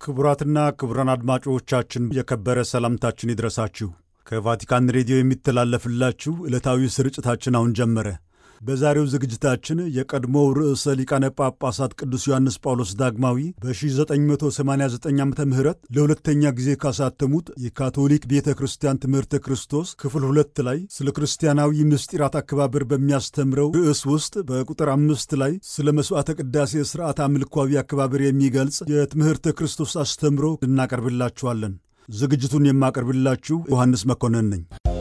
ክቡራትና ክቡራን አድማጮቻችን የከበረ ሰላምታችን ይድረሳችሁ። ከቫቲካን ሬዲዮ የሚተላለፍላችሁ ዕለታዊ ስርጭታችን አሁን ጀመረ። በዛሬው ዝግጅታችን የቀድሞው ርዕሰ ሊቃነ ጳጳሳት ቅዱስ ዮሐንስ ጳውሎስ ዳግማዊ በ1989 ዓ ም ለሁለተኛ ጊዜ ካሳተሙት የካቶሊክ ቤተ ክርስቲያን ትምህርተ ክርስቶስ ክፍል ሁለት ላይ ስለ ክርስቲያናዊ ምስጢራት አከባበር በሚያስተምረው ርዕስ ውስጥ በቁጥር አምስት ላይ ስለ መሥዋዕተ ቅዳሴ ሥርዓት አምልኳዊ አከባበር የሚገልጽ የትምህርተ ክርስቶስ አስተምሮ እናቀርብላችኋለን። ዝግጅቱን የማቀርብላችሁ ዮሐንስ መኮንን ነኝ።